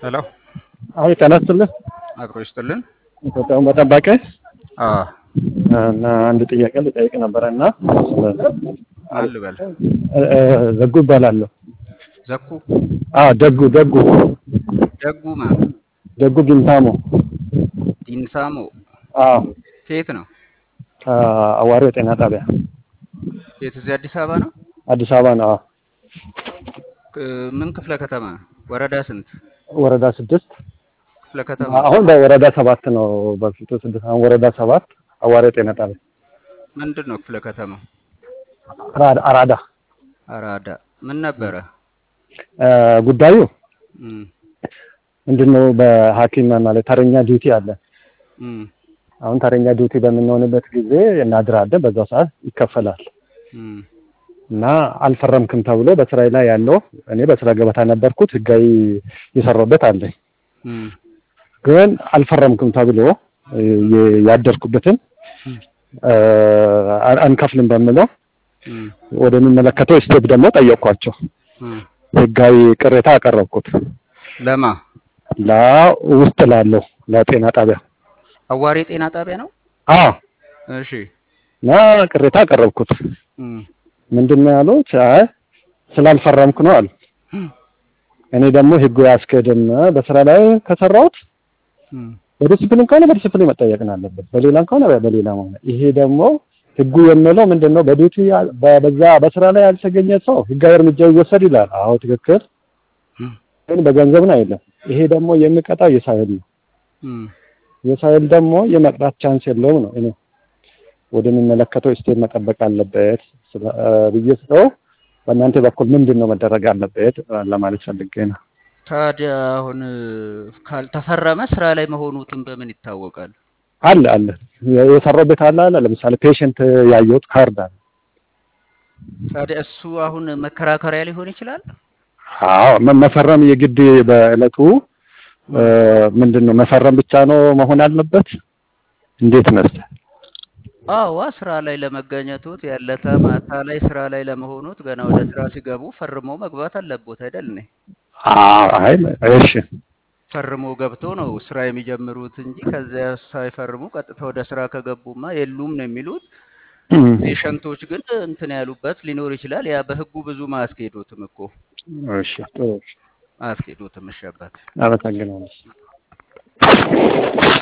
ሄሎ አሁን ጤና ይስጥልኝ። አብሮ ይስጥልን። ኢትዮጵያውን በጠባቂ አዎ እና አንድ ጥያቄ ልጠይቅ ነበረ እና አልበል ዘጉ ይባላለሁ። ዘኩ አዎ ደጉ ደጉ ደጉ ማለት ደጉ ጊንታሞ ዲንሳሞ አዎ ከየት ነው? ከአዋሪ ጤና ጣቢያ የት? እዚህ አዲስ አበባ ነው። አዲስ አበባ ነው። አዎ ክ- ምን ክፍለ ከተማ? ወረዳ ስንት ወረዳ ስድስት ክፍለ ከተማ? አሁን በወረዳ ሰባት ነው። በፊቱ ስድስት አሁን ወረዳ ሰባት አዋሪ ጤና ጣቢያ ምንድን ነው ክፍለ ከተማው? አራዳ- አራዳ አራዳ። ምን ነበረ? እ፣ ጉዳዩ እም፣ ምንድነው? በሐኪም ማለት ተረኛ ዲዩቲ አለ። እም፣ አሁን ተረኛ ዲዩቲ በምንሆንበት ጊዜ እናድራለን። በዛው ሰዓት ይከፈላል እም፣ እና አልፈረምክም ተብሎ በስራዬ ላይ ያለው እኔ በስራ ገበታ ነበርኩት ህጋዊ የሰራሁበት አለኝ። እም፣ ግን አልፈረምክም ተብሎ እ፣ የ- ያደርኩበትን እ፣ አን- አንከፍልም በምለው እም፣ ወደሚመለከተው ስቴፕ ደግሞ ጠየቅኳቸው። እም። ህጋዊ ቅሬታ አቀረብኩት ለማ ላ ውስጥ ላለው ለጤና ጣቢያ አዋሪ ጤና ጣቢያ ነው። አዎ እሺ። እና ቅሬታ አቀረብኩት። እም፣ ምንድን ነው ያሉት? አይ ስላልፈረምክ ነው አሉ። እኔ ደግሞ ህጉ ያስኬድም በስራ ላይ ከሰራሁት እም፣ በዲስፕሊን ከሆነ በዲስፕሊን መጠየቅ ነው አለበት፣ በሌላም ከሆነ በሌላ ሆነ። ይሄ ደግሞ ህጉ የሚለው ምንድን ነው? በዲዩቲ ያ- በ- በዛ በስራ ላይ ያልተገኘ ሰው ህጋዊ እርምጃ ይወሰድ ይላል። አዎ ትክክል፣ እም፣ ግን በገንዘብ ነው አይደለም። ይሄ ደግሞ የሚቀጣው የሳይል ነው። እም። የሳይል ደግሞ የመቅጣት ቻንስ የለውም ነው እኔ ወደሚመለከተው ስቴት መጠበቅ አለበት ስለ- እ፣ ብዬ ስለው በእናንተ በኩል ምንድን ነው መደረግ አለበት ለማለት ፈልጌ ነው። ታዲያ አሁን ካልተፈረመ ስራ ላይ መሆኑትን በምን ይታወቃል? አለ አለ የሰራሁበት አለ አለ ለምሳሌ ፔሽንት ያየሁት ካርድ አለ። ታዲያ እሱ አሁን መከራከሪያ ሊሆን ይችላል። አዎ መ- መፈረም የግድ በእለቱ እ፣ ምንድን ነው መፈረም ብቻ ነው መሆን አለበት? እንዴት መሰለህ? አዋ ስራ ላይ ለመገኘቱት ያለታ ማታ ላይ ስራ ላይ ለመሆኑት ገና ወደ ስራ ሲገቡ ፈርሞ መግባት አለቦት አይደል? እኔ አዎ አይ እሺ ፈርሞ ገብቶ ነው ስራ የሚጀምሩት እንጂ ከዚያ ሳይፈርሙ ቀጥታ ወደ ስራ ከገቡማ የሉም ነው የሚሉት። ፔሸንቶች ግን እንትን ያሉበት ሊኖር ይችላል። ያ በህጉ ብዙ ማያስኬዱትም እኮ እሺ ጥሩ ማያስኬዱትም እሺ አባት አመሰግናለሁ።